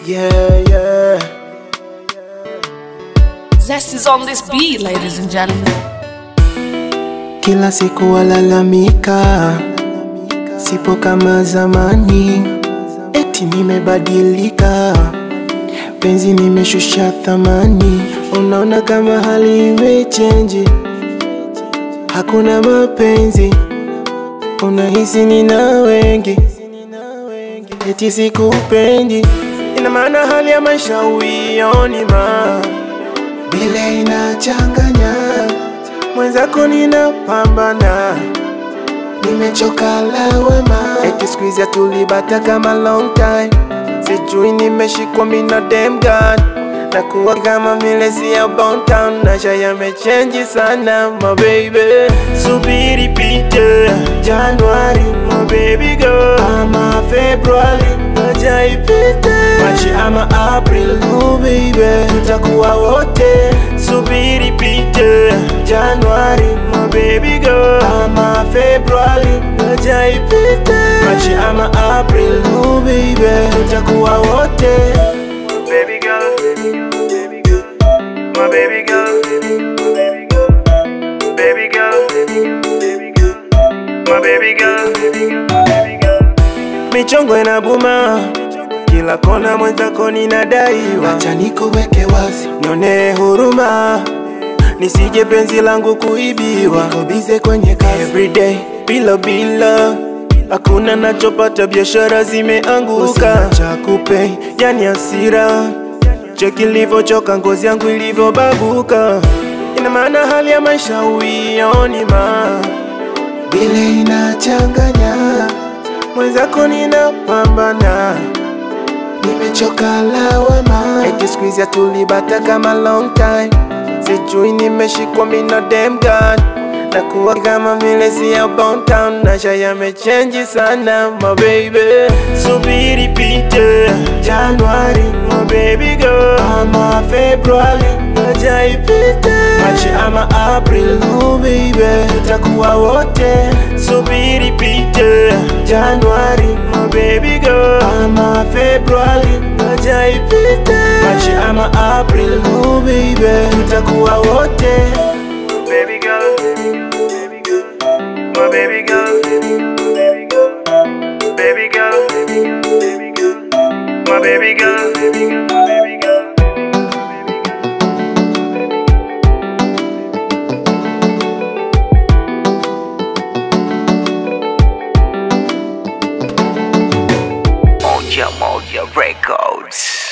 Yeah, yeah. Zest is on this beat, ladies and gentlemen. Kila siku walalamika, sipo kama zamani, eti nimebadilika, penzi nimeshusha thamani. Unaona kama hali imechenji, hakuna mapenzi, unahisi nina wengi, eti sikupendi. Ina maana hali ya maisha uioni ma vile inachanganya mwenzako ninapambana, nimechoka lawama, eti squeeze ya tulibata kama long time, sijui nimeshikwa mina dem god na kuwa kama vile si ya Bone Town, maisha yamechenji sana my baby, subiri pite Januari my baby girl, ama Februari aja ipite Machi ama April oh baby, tutakuwa wote, subiri pite Januari my baby girl, ama Februari aja ipite Machi ama April oh baby, tutakuwa wote baby girl, baby girl, my baby girl, baby girl, baby girl, baby girl, my baby girl, baby girl. Michongo inabuma kila kona, mwenzako ninadaiwa, acha nikuweke wazi, nione huruma nisije penzi langu kuibiwa, niko bize kwenye kazi everyday, bila bila hakuna nachopata, biashara zimeanguka, cha kupe yani hasira, cheki ilivyochoka, ngozi yangu ilivyobabuka, ina maana hali ya maisha uioni ma vile inachanganya, mwenzako ninapambana, nimechoka lawama, eti squeeze ya tulibata kama long time, sijui nimeshikwa mina dem god na kuwa kama vile si ya Bone Town, maisha yamechenji sana my baby, subiri pite Januari my baby girl, ama Februari aja ipite Machi ama April oh baby, tutakuwa wote, subiri pite Januari my baby girl, ama Februari aja ipite Machi ama April oh baby, tutakuwa wote baby girl, baby girl, my baby girl, baby girl, baby girl, baby girl, my baby girl, baby girl, baby girl. Moja Moja Records.